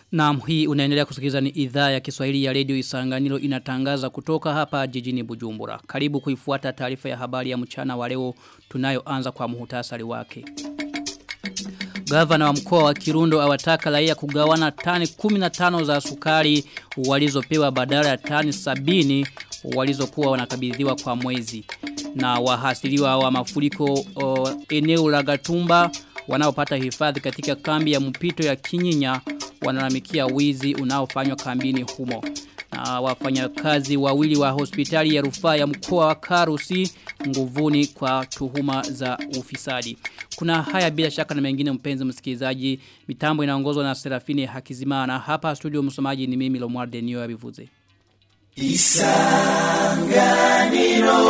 Naam hii unaendelea kusikiliza ni idhaa ya Kiswahili ya Radio Isanganiro inatangaza kutoka hapa jijini Bujumbura. Karibu kuifuata taarifa ya habari ya mchana wa leo tunayoanza kwa muhtasari wake. Gavana wa mkoa wa Kirundo awataka raia kugawana tani 15 za sukari walizopewa badala ya tani 70 walizokuwa wanakabidhiwa kwa mwezi. Na wahasiliwa wa mafuriko o, eneo la Gatumba wanaopata hifadhi katika kambi ya mpito ya Kinyinya wanalalamikia wizi unaofanywa kambini humo. Na wafanyakazi wawili wa hospitali ya rufaa ya mkoa wa Karusi nguvuni kwa tuhuma za ufisadi. Kuna haya bila shaka na mengine mpenzi msikilizaji. Mitambo inaongozwa na Serafini Hakizimana. Hapa studio msomaji ni mimi Lomwarde Niyo Abivuze. Isanganiro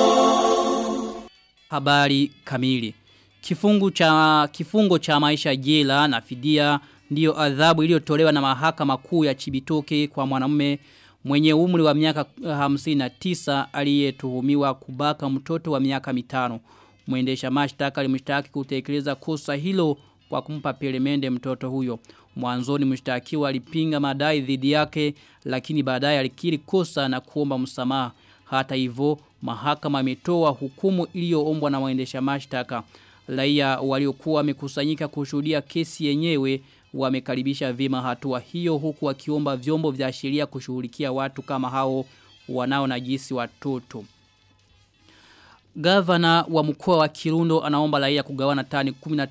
Habari kamili. Kifungu cha kifungo cha maisha jela na fidia ndiyo adhabu iliyotolewa na mahakama kuu ya Chibitoke kwa mwanamume mwenye umri wa miaka 59 aliyetuhumiwa kubaka mtoto wa miaka mitano. Mwendesha mashtaka alimshtaki kutekeleza kosa hilo kwa kumpa pelemende mtoto huyo. Mwanzoni mshtakiwa alipinga madai dhidi yake lakini baadaye alikiri kosa na kuomba msamaha. Hata hivyo mahakama imetoa hukumu iliyoombwa na mwendesha mashtaka. Raia waliokuwa wamekusanyika kushuhudia kesi yenyewe wamekaribisha vima hatua hiyo huku wakiomba vyombo vya sheria kushughulikia watu kama hao wanao najisi watoto. Gavana wa mkoa wa Kirundo anaomba raia kugawana tani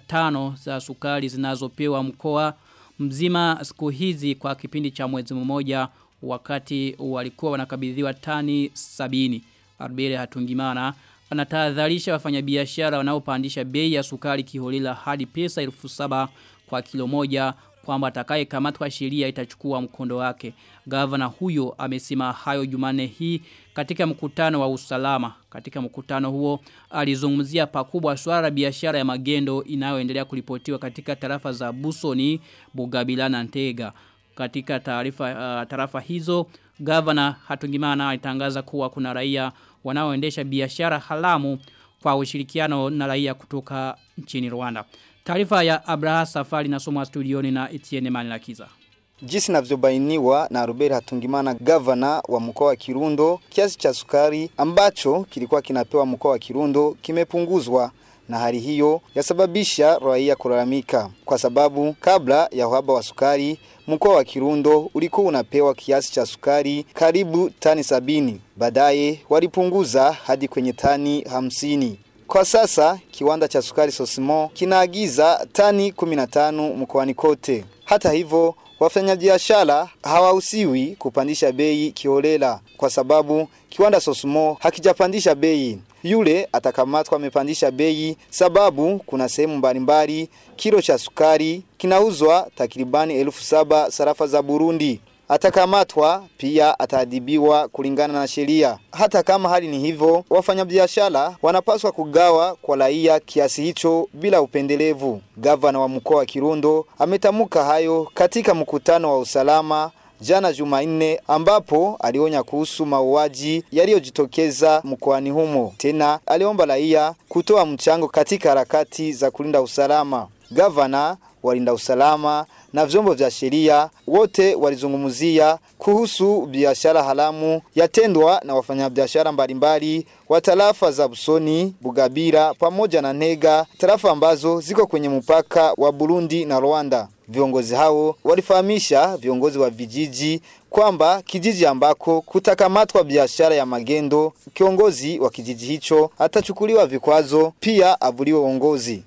15 za sukari zinazopewa mkoa mzima siku hizi kwa kipindi cha mwezi mmoja wakati walikuwa wanakabidhiwa tani sabini. Arbele Hatungimana anatahadharisha wafanyabiashara wanaopandisha bei ya sukari kiholela hadi pesa elfu saba kwa kilo moja kwamba atakaye kamatwa sheria itachukua mkondo wake. Gavana huyo amesema hayo Jumane hii katika mkutano wa usalama. Katika mkutano huo alizungumzia pakubwa swala biashara ya magendo inayoendelea kuripotiwa katika tarafa za Busoni, Bugabila na Ntega. Katika taarifa uh, tarafa hizo gavana Hatungimana alitangaza kuwa kuna raia wanaoendesha biashara halamu kwa ushirikiano na raia kutoka nchini Rwanda. Taarifa ya Abraha Safari nasomwa studioni na Etienne Manilakiza. Jinsi navyobainiwa na Robert Hatungimana gavana wa mkoa wa Kirundo, kiasi cha sukari ambacho kilikuwa kinapewa mkoa wa Kirundo kimepunguzwa na hali hiyo yasababisha raia kulalamika kwa sababu kabla ya uhaba wa sukari mkoa wa Kirundo ulikuwa unapewa kiasi cha sukari karibu tani sabini. Baadaye walipunguza hadi kwenye tani hamsini. Kwa sasa kiwanda cha sukari Sosimo kinaagiza tani 15 mkoani kote. Hata hivyo wafanyabiashara hawahusiwi kupandisha bei kiholela kwa sababu kiwanda Sosimo hakijapandisha bei. Yule atakamatwa amepandisha bei sababu kuna sehemu mbalimbali kilo cha sukari kinauzwa takribani elfu saba sarafa za Burundi atakamatwa pia ataadhibiwa kulingana na sheria. Hata kama hali ni hivyo, wafanyabiashara wanapaswa kugawa kwa raia kiasi hicho bila upendelevu. Gavana wa mkoa wa Kirundo ametamuka hayo katika mkutano wa usalama jana Jumanne ambapo alionya kuhusu mauaji yaliyojitokeza mkoani humo. Tena aliomba raia kutoa mchango katika harakati za kulinda usalama. Gavana walinda usalama na vyombo vya sheria wote walizungumzia kuhusu biashara haramu yatendwa na wafanyabiashara mbalimbali wa tarafa za Busoni, Bugabira pamoja na Ntega, tarafa ambazo ziko kwenye mpaka wa Burundi na Rwanda. Viongozi hao walifahamisha viongozi wa vijiji kwamba kijiji ambako kutakamatwa biashara ya magendo, kiongozi wa kijiji hicho atachukuliwa vikwazo, pia avuliwe uongozi.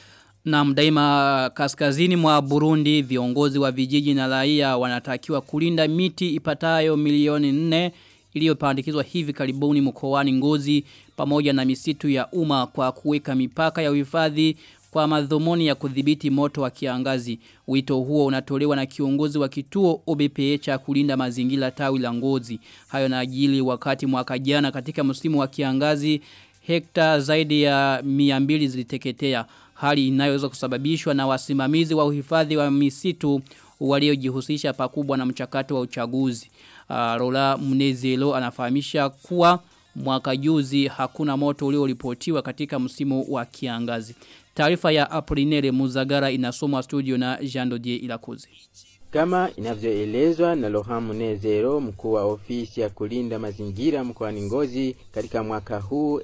Na mdaima kaskazini mwa Burundi viongozi wa vijiji na raia wanatakiwa kulinda miti ipatayo milioni nne iliyopandikizwa hivi karibuni mkoani Ngozi pamoja na misitu ya umma kwa kuweka mipaka ya uhifadhi kwa madhumuni ya kudhibiti moto wa kiangazi. Wito huo unatolewa na kiongozi wa kituo OBPE cha kulinda mazingira tawi la Ngozi. Hayo na ajili wakati mwaka jana katika msimu wa kiangazi hekta zaidi ya 200 ziliteketea hali inayoweza kusababishwa na wasimamizi wa uhifadhi wa misitu waliojihusisha pakubwa na mchakato wa uchaguzi. Uh, Rola Mnezelo anafahamisha kuwa mwaka juzi hakuna moto ulioripotiwa katika msimu wa kiangazi. Taarifa ya Aprinere Muzagara inasomwa studio na Jean Dodier Ilakoze. Kama inavyoelezwa na Lohamu Nezero, mkuu wa ofisi ya kulinda mazingira mkoani Ngozi, katika mwaka huu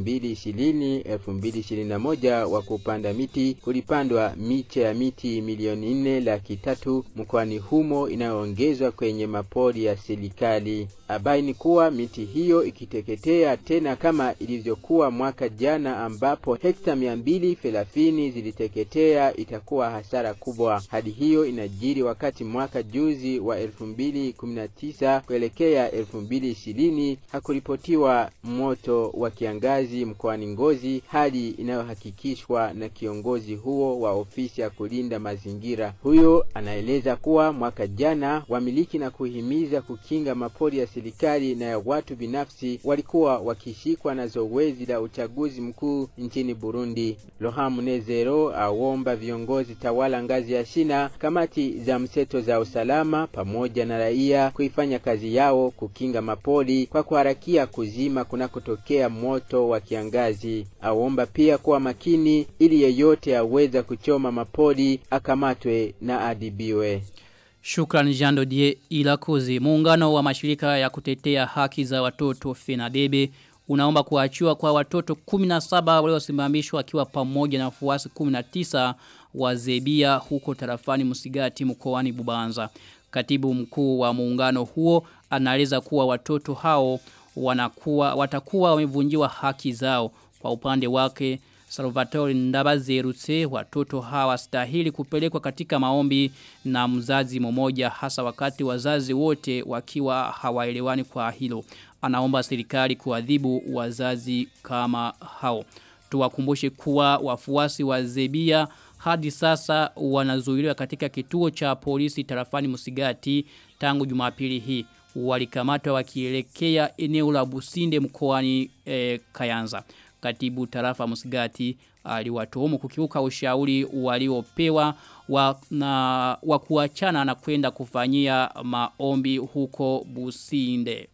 2020-2021 wa kupanda miti kulipandwa miche ya miti milioni nne laki tatu mkoani humo inayoongezwa kwenye mapori ya serikali. Abaini kuwa miti hiyo ikiteketea tena kama ilivyokuwa mwaka jana ambapo hekta mia mbili thelathini ziliteketea itakuwa hasara kubwa. Hadi hiyo inajiri wakati mwaka juzi wa elfu mbili kumi na tisa kuelekea elfu mbili ishirini hakuripotiwa moto wa kiangazi mkoani Ngozi, hali inayohakikishwa na kiongozi huo wa ofisi ya kulinda mazingira. Huyo anaeleza kuwa mwaka jana wamiliki na kuhimiza kukinga mapori ya serikali na ya watu binafsi walikuwa wakishikwa na zoezi la uchaguzi mkuu nchini Burundi. Lohamu Nezero aomba viongozi tawala ngazi ya shina, kamati za mseto za usalama pamoja na raia kuifanya kazi yao kukinga mapori kwa kuharakia kuzima kunakotokea moto wa kiangazi. Aomba pia kuwa makini ili yeyote aweza kuchoma mapori akamatwe na adibiwe. Shukran Jando Die Ilakozi. Muungano wa mashirika ya kutetea haki za watoto Fenadebe unaomba kuachiwa kwa watoto 17 waliosimamishwa akiwa pamoja na wafuasi 19 wa Zebia huko tarafani Musigati mkoani Bubanza. Katibu mkuu wa muungano huo anaeleza kuwa watoto hao wanakuwa watakuwa wamevunjiwa haki zao kwa upande wake Salvatore Ndabazerutse watoto hawa stahili kupelekwa katika maombi na mzazi mmoja hasa wakati wazazi wote wakiwa hawaelewani kwa hilo. Anaomba serikali kuadhibu wazazi kama hao. Tuwakumbushe kuwa wafuasi wa Zebia hadi sasa wanazuiliwa katika kituo cha polisi tarafani Musigati tangu Jumapili hii. Walikamatwa wakielekea eneo la Businde mkoani e, Kayanza katibu tarafa Musigati aliwatuhumu kukiuka ushauri waliopewa wa, na wa kuachana na kwenda kufanyia maombi huko Businde.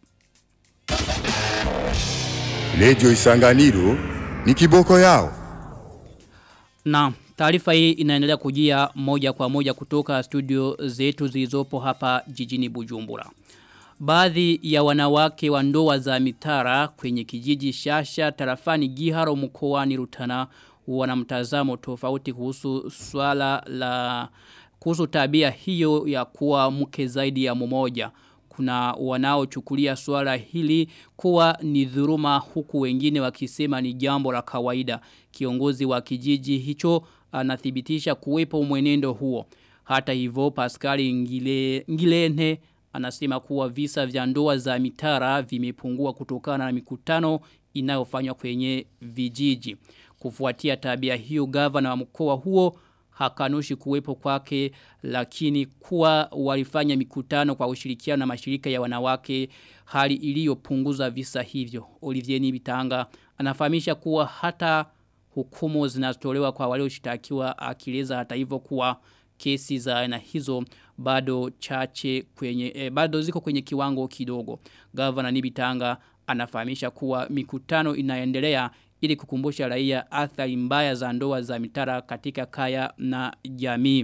Radio Isanganiro ni kiboko yao. Na taarifa hii inaendelea kujia moja kwa moja kutoka studio zetu zilizopo hapa jijini Bujumbura. Baadhi ya wanawake wa ndoa za mitara kwenye kijiji Shasha tarafani Giharo mkoani Rutana wana mtazamo tofauti kuhusu swala la kuhusu tabia hiyo ya kuwa mke zaidi ya mmoja. Kuna wanaochukulia swala hili kuwa ni dhuruma huku wengine wakisema ni jambo la kawaida. Kiongozi wa kijiji hicho anathibitisha kuwepo mwenendo huo. Hata hivyo Pascali Ngile, Ngilene anasema kuwa visa vya ndoa za mitara vimepungua kutokana na mikutano inayofanywa kwenye vijiji. Kufuatia tabia hiyo gavana wa mkoa huo hakanushi kuwepo kwake lakini kuwa walifanya mikutano kwa ushirikiano na mashirika ya wanawake hali iliyopunguza visa hivyo. Olivier Nibitanga anafahamisha kuwa hata hukumu zinatolewa kwa walioshitakiwa akileza hata hivyo kuwa kesi za aina hizo bado chache kwenye eh, bado ziko kwenye kiwango kidogo. Governor Nibitanga anafahamisha kuwa mikutano inaendelea ili kukumbusha raia athari mbaya za ndoa za mitara katika kaya na jamii.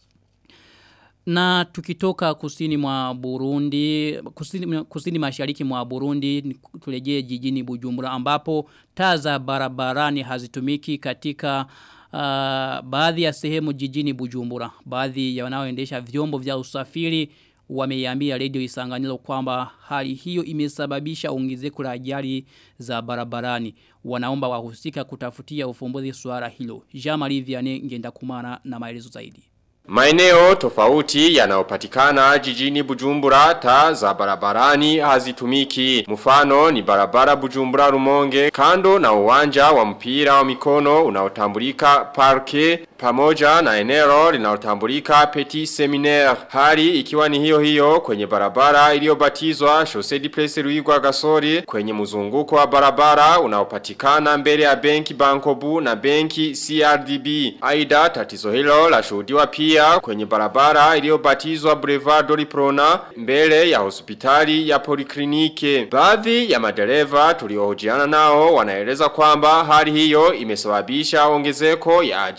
Na tukitoka kusini mwa Burundi, kusini, kusini mashariki mwa Burundi, tulejee jijini Bujumbura ambapo taa za barabarani hazitumiki katika uh, baadhi ya sehemu jijini Bujumbura. Baadhi ya wanaoendesha vyombo vya usafiri wameiambia radio isanganilo kwamba hali hiyo imesababisha ongezeko la ajali za barabarani. Wanaomba wahusika kutafutia ufumbuzi swala hilo. Jean-Marie Vianney ngenda kumana na maelezo zaidi. Maeneo tofauti yanayopatikana jijini Bujumbura taa za barabarani hazitumiki. Mfano ni barabara Bujumbura Rumonge kando na uwanja wa mpira wa mikono unaotambulika parke pamoja na eneo linalotambulika Petit Seminaire. Hali ikiwa ni hiyo hiyo kwenye barabara iliyobatizwa Chaussée du Prince Louis Gasori kwenye mzunguko wa barabara unaopatikana mbele ya benki Bankobu na benki CRDB. Aidha tatizo hilo lashuhudiwa pia pia kwenye barabara iliyobatizwa Boulevard Doliprona mbele ya hospitali ya poliklinike. Baadhi ya madereva tuliohojiana nao wanaeleza kwamba hali hiyo imesababisha ongezeko ya ajali za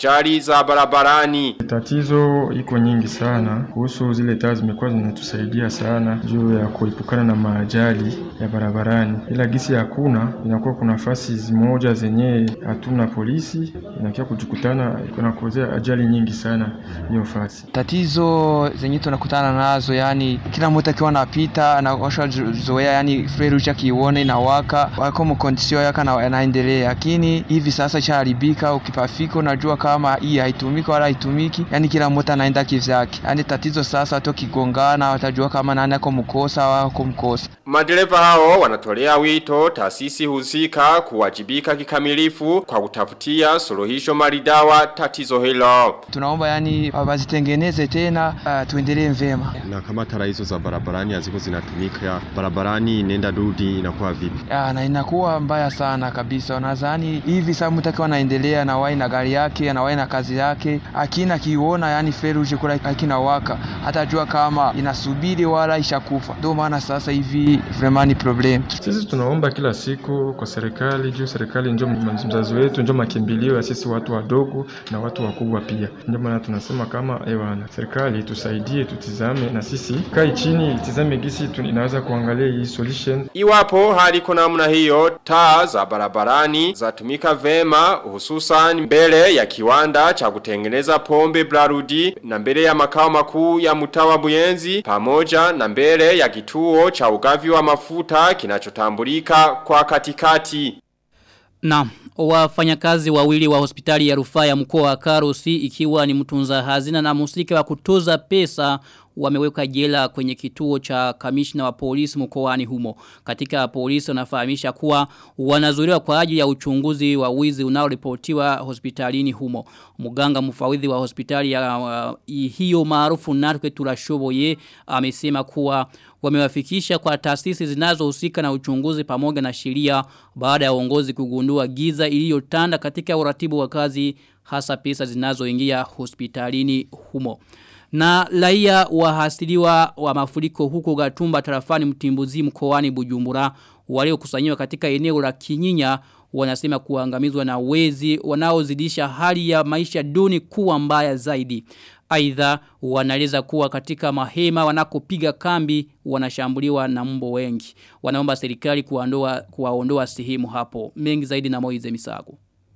za barabarani. Tatizo iko nyingi sana kuhusu zile taa, zimekuwa zinatusaidia sana juu ya kuepukana na maajali ya barabarani, ila gisi hakuna, inakuwa kuna nafasi zimoja zenye hatuna polisi, inakia kujikutana kunakozea ajali nyingi sana hiyo fasi. Tatizo zenye tunakutana nazo, yani kila mtu akiwa anapita anaosha zoea, yani frerucha kione na waka wako mkondisio yaka na anaendelea, lakini hivi sasa chaharibika. Ukipafika unajua kama hii haitumiki wala haitumiki, yani kila mtu anaenda kivyake. Yani tatizo sasa, hata ukigongana watajua kama nani ako mkosa au ako mkosa. Madereva hao wanatolea wito taasisi husika kuwajibika kikamilifu kwa kutafutia suluhisho maridawa tatizo hilo. Tunaomba yani wazitengeneze tena, uh, tuendelee vyema. Na kama tara hizo za barabarani haziko zinatumika, barabarani nenda rudi inakuwa vipi? Ya, na inakuwa mbaya sana kabisa. Nadhani hivi sasa mtu akiwa anaendelea na wai na gari yake na wai na kazi yake, akina kiona yani feruje kula akina waka, hatajua kama inasubiri wala ishakufa. Ndio maana sasa hivi vraiment ni problem. Sisi tunaomba kila siku kwa serikali, juu serikali ndio mzazi wetu, ndio makimbilio ya sisi watu wadogo na watu wakubwa pia. Ndio maana tunasema kama ewana, serikali tusaidie, tutizame na sisi kai chini, itizame gisi tu, inaweza kuangalia hii solution. Iwapo hali kuna namna hiyo, taa za barabarani zatumika vema hususan mbele ya kiwanda cha kutengeneza pombe Blarudi na mbele ya makao makuu ya mtawa Buyenzi pamoja na mbele ya kituo cha ugavi wa mafuta kinachotambulika kwa katikati. Na wafanyakazi wawili wa hospitali ya rufaa ya mkoa wa Karusi ikiwa ni mtunza hazina na musika wa kutoza pesa wameweka jela kwenye kituo cha kamishna wa polisi mkoani humo. Katika polisi wanafahamisha kuwa wanazuiliwa kwa ajili ya uchunguzi wa wizi unaoripotiwa hospitalini humo. Muganga mfawidhi wa hospitali ya uh, hiyo maarufu Natwe Turashoboye amesema kuwa wamewafikisha kwa taasisi zinazohusika na uchunguzi pamoja na sheria baada ya uongozi kugundua giza iliyotanda katika uratibu wa kazi hasa pesa zinazoingia hospitalini humo. Na laia wahasiliwa wa mafuriko huko gatumba tarafani mtimbuzi mkoani bujumbura waliokusanyiwa katika eneo la kinyinya wanasema kuangamizwa na wezi wanaozidisha hali ya maisha duni kuwa mbaya zaidi. Aidha wanaeleza kuwa katika mahema wanakopiga kambi wanashambuliwa na mbo wengi. Wanaomba serikali kuwaondoa kuwaondoa sehemu hapo. Mengi zaidi na Moize Misago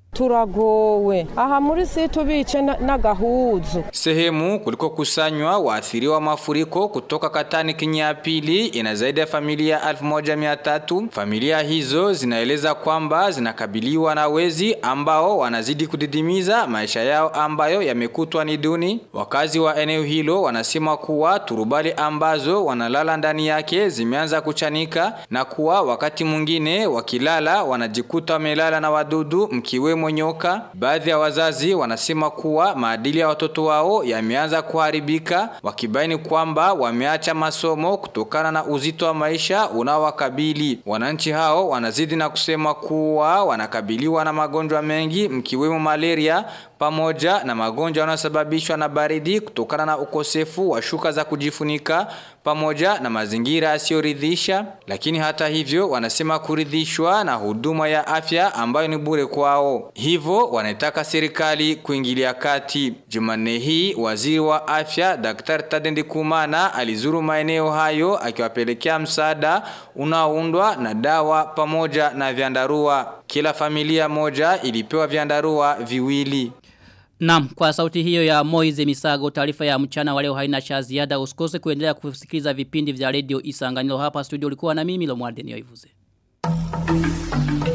turagowe aha muri si tubice n'agahuzu sehemu kuliko kusanywa waathiriwa mafuriko kutoka katani kinyapili ina zaidi ya familia 1300 familia hizo zinaeleza kwamba zinakabiliwa na wezi ambao wanazidi kudidimiza maisha yao ambayo yamekutwa ni duni wakazi wa eneo hilo wanasema kuwa turubali ambazo wanalala ndani yake zimeanza kuchanika na kuwa wakati mwingine wakilala wanajikuta wamelala na wadudu mkiwemo nyoka. Baadhi ya wazazi wanasema kuwa maadili ya watoto wao yameanza kuharibika, wakibaini kwamba wameacha masomo kutokana na uzito wa maisha unaowakabili. Wananchi hao wanazidi na kusema kuwa wanakabiliwa na magonjwa mengi mkiwemo malaria pamoja na magonjwa yanayosababishwa na baridi kutokana na ukosefu wa shuka za kujifunika pamoja na mazingira yasiyoridhisha. Lakini hata hivyo, wanasema kuridhishwa na huduma ya afya ambayo ni bure kwao, hivyo wanaitaka serikali kuingilia kati. Jumanne hii waziri wa afya Daktari Tadendi Kumana alizuru maeneo hayo akiwapelekea msaada unaoundwa na dawa pamoja na vyandarua. Kila familia moja ilipewa vyandarua viwili. Naam, kwa sauti hiyo ya Moize Misago, taarifa ya mchana waleo haina cha ziada. Usikose kuendelea kusikiliza vipindi vya radio Isanganiro hapa studio ulikuwa na mimi Lomwarden Yoivuze.